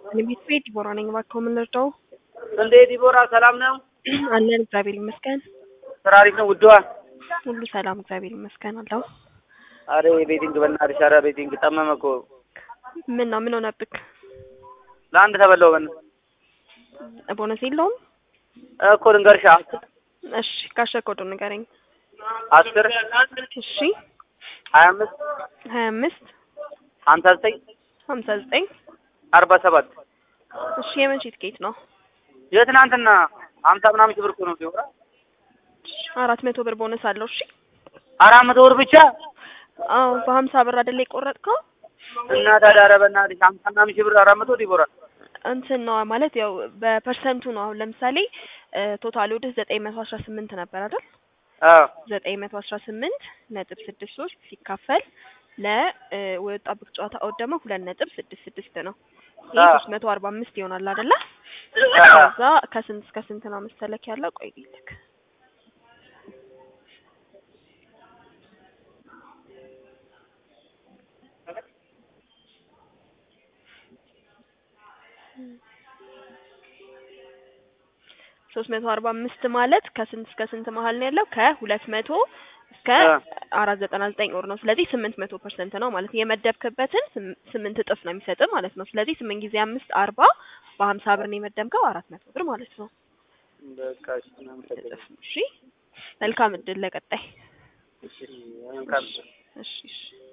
ቤት ቤት ዲቦራ ነኝ። እባክዎ ምን ልርዳው? እንዴ ዲቦራ ሰላም ነው? አለን እግዚአብሔር ይመስገን። ስራ አሪፍ ነው ውድዋ? ሁሉ ሰላም እግዚአብሔር ይመስገን አለው። አረ ቤቲንግ በእናትሽ፣ ኧረ ቤቲንግ ጠመመ እኮ። ምን ነው ምን ሆነብክ? ለአንድ ተበላው በን ቦነስ የለውም? እኮ ልንገርሻ እሺ ካሸር ኮዱ ንገረኝ። አስር እሺ ሀያ አምስት ሀያ አምስት ሀምሳ ዘጠኝ ሀምሳ ዘጠኝ አርባ ሰባት እሺ የመቼ ትኬት ነው? የትናንትና ሀምሳ ምናምን ሺህ ብር እኮ ነው ዲቦራ። አራት መቶ ብር ቦነስ አለው። እሺ አራት መቶ ብር ብቻ አዎ በሀምሳ ብር አይደለ የቆረጥከው? እና ታዲያ ኧረ በእናትሽ ሀምሳ ምናምን ሺህ ብር አራት መቶ ዲቦራ እንትን ነው ማለት ያው በፐርሰንቱ ነው። አሁን ለምሳሌ ቶታል ወደ ዘጠኝ መቶ አስራ ስምንት ነበር አይደል? አዎ ዘጠኝ መቶ አስራ ስምንት ነጥብ ስድስት ሶስት ሲካፈል ለወጣበት ጨዋታ ኦድ ደግሞ ሁለት ነጥብ ስድስት ስድስት ነው። ይህ አዎ። ሶስት መቶ አርባ አምስት ይሆናል አይደለ? አዎ። ከዛ ከስንት እስከ ስንት ነው መሰለክ ያለው? ቆይ ልክ ሶስት መቶ አርባ አምስት ማለት ከስንት እስከ ስንት መሀል ነው ያለው? ከሁለት መቶ እስከ አ። አራት ዘጠና ዘጠኝ ወር ነው። ስለዚህ ስምንት መቶ ፐርሰንት ነው ማለት ነው። የመደብክበትን ስም- ስምንት እጥፍ ነው የሚሰጥ ማለት ነው። ስለዚህ ስምንት ጊዜ አምስት አርባ በሀምሳ ብር ነው የመደብከው አራት መቶ ብር ማለት ነው። በቃ እሺ ምናምን ተገኘ። እጥፍ ነው። እሺ መልካም እድል ለቀጣይ። እሺ መልካም እሺ እሺ